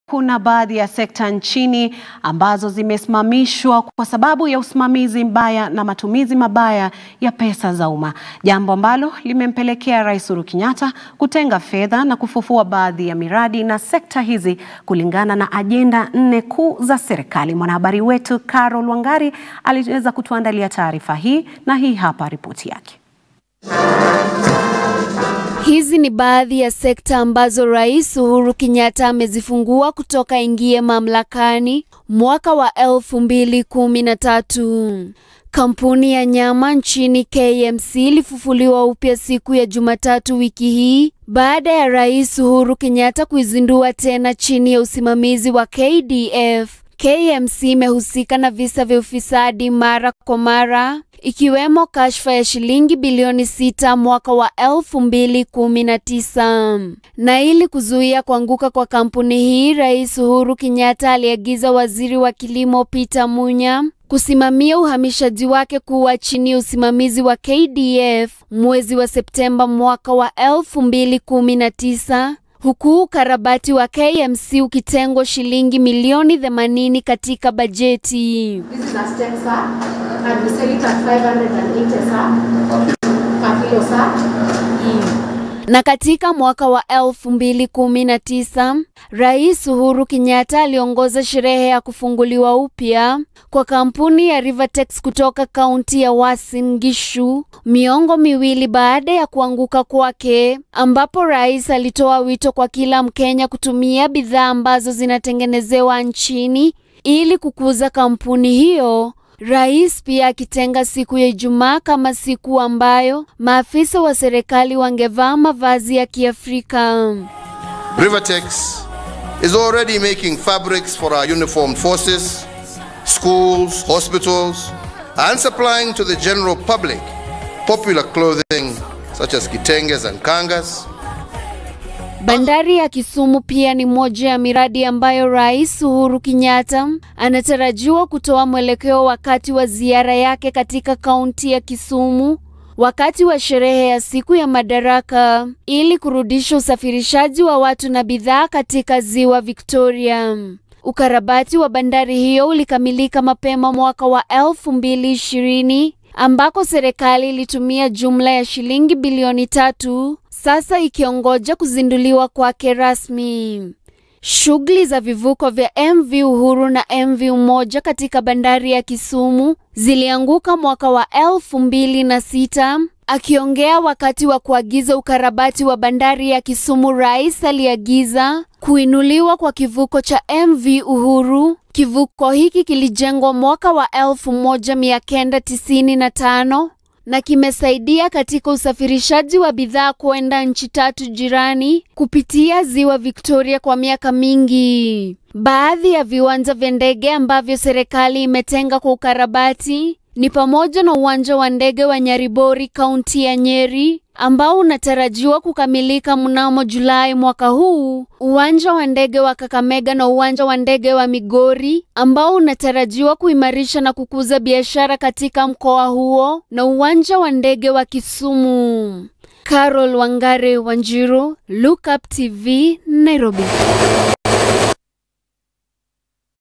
Kuna baadhi ya sekta nchini ambazo zimesimamishwa kwa sababu ya usimamizi mbaya na matumizi mabaya ya pesa za umma, jambo ambalo limempelekea Rais Uhuru Kenyatta kutenga fedha na kufufua baadhi ya miradi na sekta hizi kulingana na ajenda nne kuu za serikali. Mwanahabari wetu Carol Wangari aliweza kutuandalia taarifa hii na hii hapa ripoti yake. Hizi ni baadhi ya sekta ambazo Rais Uhuru Kenyatta amezifungua kutoka ingie mamlakani mwaka wa elfu mbili kumi na tatu. Kampuni ya nyama nchini KMC ilifufuliwa upya siku ya Jumatatu wiki hii baada ya Rais Uhuru Kenyatta kuizindua tena chini ya usimamizi wa KDF. KMC imehusika na visa vya ufisadi mara kwa mara ikiwemo kashfa ya shilingi bilioni sita mwaka wa elfu mbili kumi na tisa. Na ili kuzuia kuanguka kwa kampuni hii, Rais Uhuru Kenyatta aliagiza waziri wa kilimo Peter Munya kusimamia uhamishaji wake kuwa chini ya usimamizi wa KDF mwezi wa Septemba mwaka wa elfu mbili kumi na tisa huku ukarabati wa KMC ukitengwa shilingi milioni 80 katika bajeti. This is a stem sir, and we sell it at 580 sir, per kilo sir. Na katika mwaka wa 2019 Rais Uhuru Kenyatta aliongoza sherehe ya kufunguliwa upya kwa kampuni ya Rivertex kutoka kaunti ya Uasin Gishu, miongo miwili baada ya kuanguka kwake, ambapo rais alitoa wito kwa kila Mkenya kutumia bidhaa ambazo zinatengenezewa nchini ili kukuza kampuni hiyo. Rais pia akitenga siku ya Ijumaa kama siku ambayo maafisa wa serikali wangevaa mavazi ya Kiafrika. Rivertex is already making fabrics for our uniformed forces, schools, hospitals, and supplying to the general public popular clothing such as kitenges and kangas. Bandari ya Kisumu pia ni moja ya miradi ambayo Rais Uhuru Kenyatta anatarajiwa kutoa mwelekeo wakati wa ziara yake katika kaunti ya Kisumu wakati wa sherehe ya siku ya Madaraka ili kurudisha usafirishaji wa watu na bidhaa katika Ziwa Victoria. Ukarabati wa bandari hiyo ulikamilika mapema mwaka wa elfu mbili ishirini ambako serikali ilitumia jumla ya shilingi bilioni tatu sasa ikiongoja kuzinduliwa kwake rasmi. Shughuli za vivuko vya MV Uhuru na MV Umoja katika bandari ya Kisumu zilianguka mwaka wa elfu mbili na sita. Akiongea wakati wa kuagiza ukarabati wa bandari ya Kisumu, rais aliagiza kuinuliwa kwa kivuko cha MV Uhuru. Kivuko hiki kilijengwa mwaka wa elfu moja mia kenda tisini na tano na kimesaidia katika usafirishaji wa bidhaa kwenda nchi tatu jirani kupitia Ziwa Victoria kwa miaka mingi. Baadhi ya viwanja vya ndege ambavyo serikali imetenga kwa ukarabati ni pamoja na uwanja wa ndege wa Nyaribori kaunti ya Nyeri ambao unatarajiwa kukamilika mnamo Julai mwaka huu, uwanja wa ndege wa Kakamega na uwanja wa ndege wa Migori ambao unatarajiwa kuimarisha na kukuza biashara katika mkoa huo, na uwanja wa ndege wa Kisumu. Carol Wangare Wanjiru, Look Up TV, Nairobi.